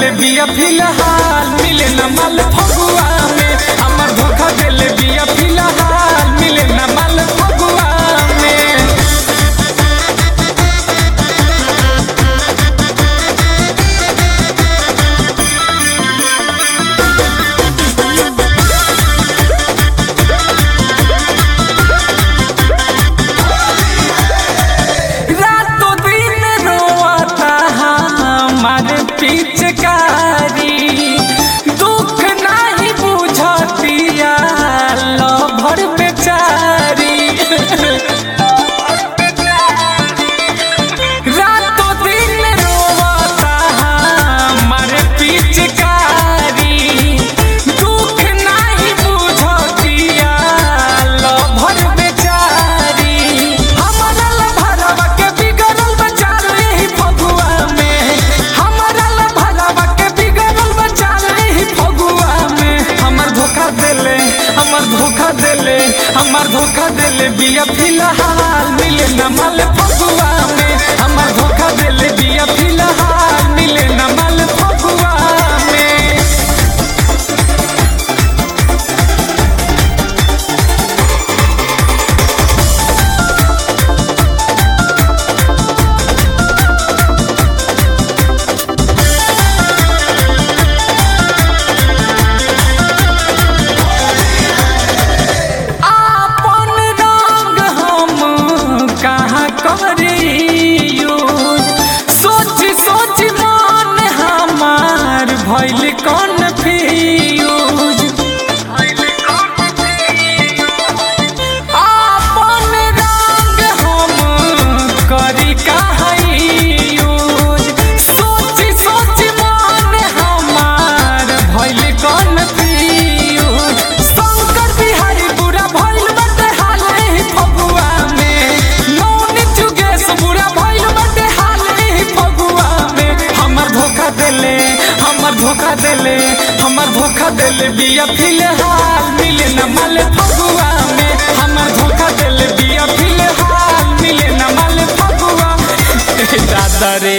देले बिया फिलहाल मिले न माल फगुआ में हमर धोखा देले बिया फिलहाल मिले न माल फगुआ में रातों दिन रोता हमारे पिचकारी दुख नहीं बुझतिया लभर बेचारी रातों दिन रोता हमारे पिचकारी दुख नहीं बुझतिया लभर बेचारी हमारा लभरवा के बिगड़ल बचाल ही फगुआ में हमारा लभरवा के बिगड़ल बचाल ही फगुआ में हमर धोखा देले हमर धोखा देले हमर धोखा देले बिया फिलहाल मिले न माल फगुआ में हमर धोखा देले बिया फिलहाल मिले न माल फगुआ में आपन रंग हम कहाँ करियो सोच सोच मन हमार भइल कन्फ्यूज आपन रंग हम करी कहाँ यूज सोच सोच मन हमार भइल कन्फ्यूज शंकर बिहारी बुरा भइल बाटे हाल ही फगुआ में नौन जुगेश बुरा भइल बाटे हाल ही फगुआ में हमर धोखा देले हमर धोखा देले हमर धोखा देले बिया फिलहाल मिले न माल फगुआ में हमर धोखा देले बिया फिलहाल मिले न माल फगुआ दादा रे